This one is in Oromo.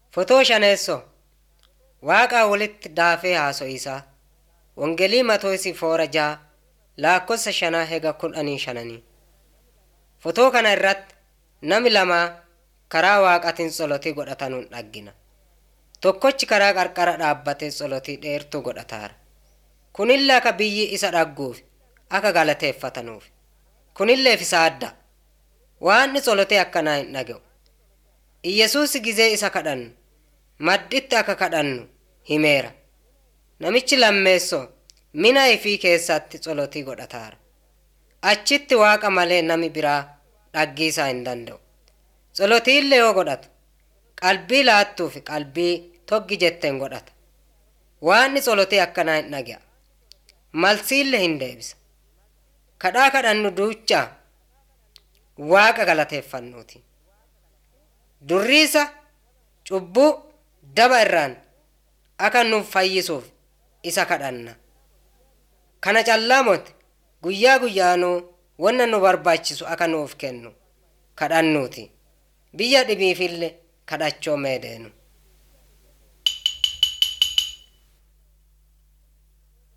Fotoo shaneessoo Waaqaa walitti daafee haaso'iisaa Wongelii Matoosi foora ja'a lakkoofsa shanaa hega kudhanii shananii. Fotoo kana irratti nami lama karaa waaqatiin tsolotii godhatanuun dhaggina. Tokkochi karaa qarqara dhaabbatee tsolotii dheertuu godhataara. Kunillee akka biyyi isa dhagguuf akka galateeffatanuuf. Kunilleef isa adda. Waanni tsolotee akkanaa hin dhaga'u. Iyesuus gizee isa kadhannu madditti akka kadhannu himeera. Namichi lammeessoo mina ifii keessatti tsolotii godhataara. Achitti waaqa malee nami biraa dhaggiisaa hin danda'u. Tsolotiillee yoo godhatu qalbii laattuu fi qalbii toggi jetteen godhata. Waanni tsolotee akkanaa hin dhaga'a. Malsiillee hin deebisa. Kadhaa kadhannu duuchaa waaqa galateeffannuuti. Durriisa cubbuu daba irraan akka nuuf fayyisuuf isa kadhanna. Kana callaa moti guyyaa guyyaanuu wanna nu barbaachisu akka nuuf kennu kadhannuuti. Biyya dhibiifillee kadhachoo meedeenu.